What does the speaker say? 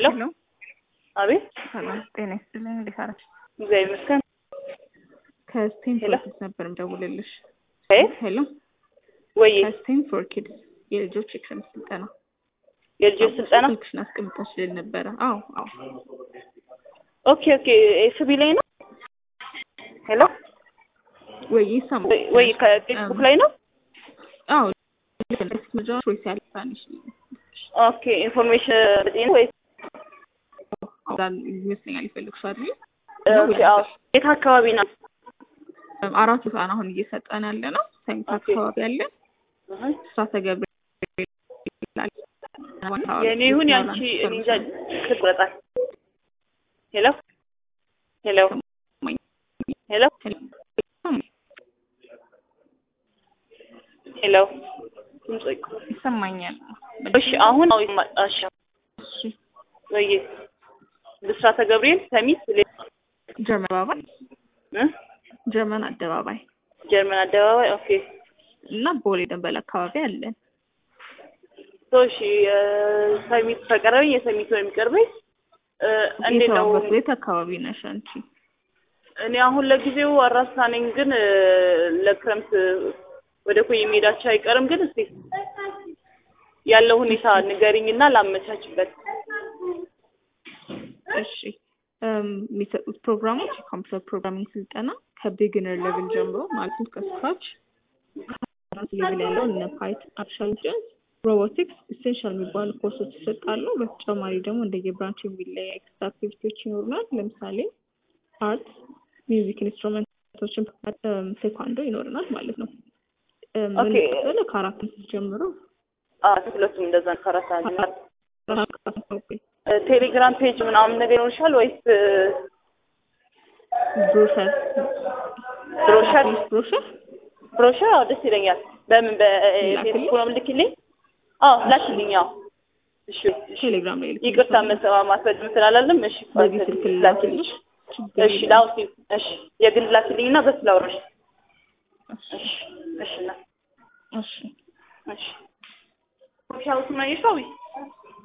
ሄሎ አቤት ሰላም ጤና ይስጥልኝ። እንዴት አረች? እግዚአብሔር ይመስገን። ከስቴም ሄሎ። ፎር ኪድስ ነበር የምደውልልሽ። አቤት ሄሎ ወይ ከስቴም ፎር ኪድስ የልጆች የክረምት ስልጠና የልጆች ስልጠና ስልክሽን አስቀምጠሽልን ነበረ። አዎ አዎ ኦኬ ኦኬ ኤፍቢ ላይ ነው ሄሎ ወይ ይሰማል ወይ- ወይ ከፌስቡክ ላይ ነው አዎ መጃ ቾይስ ያለ ስፓኒሽ ኦኬ ኢንፎርሜሽን ነው ወይ ይመስለኛል ይፈልግሻል አይደል? ኦኬ አዎ የት አካባቢ ነው አራት ህፃን አሁን እየሰጠን ያለ ነው። ሰሚት ኦኬ። አካባቢ ያለ እህ ስራተ ገብርኤል ይላል። የኔ ይሁን ያንቺ እኔ እንጃ ትቆረጣል ሄሎ ሄሎ ሄሎ ሄሎ ድምፅ ይቆ- ይሰማኛል። እሺ አሁን አዎ ይማ- እሺ እሺ ወይ ብስራተ ገብርኤል ሰሚት ሌ- ጀርመን አደባባይ እ? ጀርመን አደባባይ ጀርመን አደባባይ ኦኬ እና ቦሌ ደንበል አካባቢ አለን። ሶ እሺ ሰሚት ከቀረበኝ የሰሚት ነው የሚቀርበኝ እ፣ እንዴት ነው የተባበሩት ቤት አካባቢ ነሽ አንቺ? እኔ አሁን ለጊዜው አራሳ ነኝ ግን እ፣ ለክረምት ወደ ኮይ መሄዳቸው አይቀርም ግን እስቲ ያለው ሁኔታ ንገሪኝና ላመቻችበት እሺ እም፣ የሚሰጡት ፕሮግራሞች የኮምፒውተር ፕሮግራሚንግ ስልጠና ከቢግነር ሌቭል ጀምሮ ማለትም ከስክራች ሌቭል ያለው እነ ፓይተን፣ አርቲፊሻል ኢንተለጀንስ፣ ሮቦቲክስ ኢሴንሻል የሚባሉ ኮርሶች ይሰጣሉ። በተጨማሪ ደግሞ እንደየብራንች የሚለያ ኤክስትራ አክቲቪቲዎች ይኖሩናል። ለምሳሌ አርት፣ ሚውዚክ ኢንስትሩመንቶችን፣ እም፣ ቴኳንዶ ይኖረናል ማለት ነው። እም፣ ኦኬ። የምንቀበለው ከአራት ዓመት ጀምሮ አዎ ሁለቱም እንደዛ ነው ከአራት ሰዓት ጀምሮ ኦኬ እ፣ ቴሌግራም ፔጅ ምናምን ነገር ይኖርሻል ወይስ እ፣ ብሮሸር ብሮሸር ብሮሸር ብሮሸር አዎ ደስ ይለኛል በምን በፌስቡክ ነው የምልክልኝ አዎ ላክልኝ አዎ እሺ እሺ ቴሌግራም ላይ ልክ ይቅርታ መሰማማት በድም ስላላለም እሺ በዚህ ስልክ ላክልኝ ላክልሽ ችግር እሺ የለም። ላውሲ እሺ የግል ላክልኝ እና በስ ላውራሽ እሺ እሺ እሺ እና እሺ እሺ ሻውስ ነው የሻዊ